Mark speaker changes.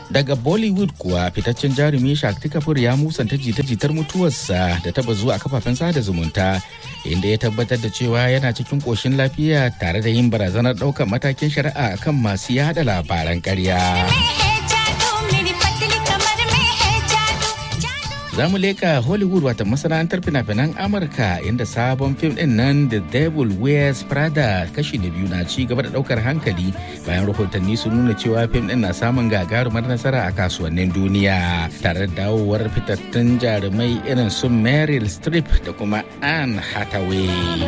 Speaker 1: daga bollywood kuwa fitaccen jarumi shakti kapoor ya musanta jita-jitar mutuwarsa da ta bazu a kafafen sada zumunta inda ya tabbatar da cewa yana cikin koshin lafiya tare da yin barazanar ɗaukar matakin shari'a akan masu yada labaran ƙarya. za mu leka hollywood wata masana'antar fina-finan amurka inda sabon fim din nan the devil wears prada kashi da biyu na ci gaba da daukar hankali bayan rahotanni sun nuna cewa fim din na samun gagarumar nasara a kasuwannin duniya tare da dawowar fitattun jarumai irin su meryl streep da kuma anne hathaway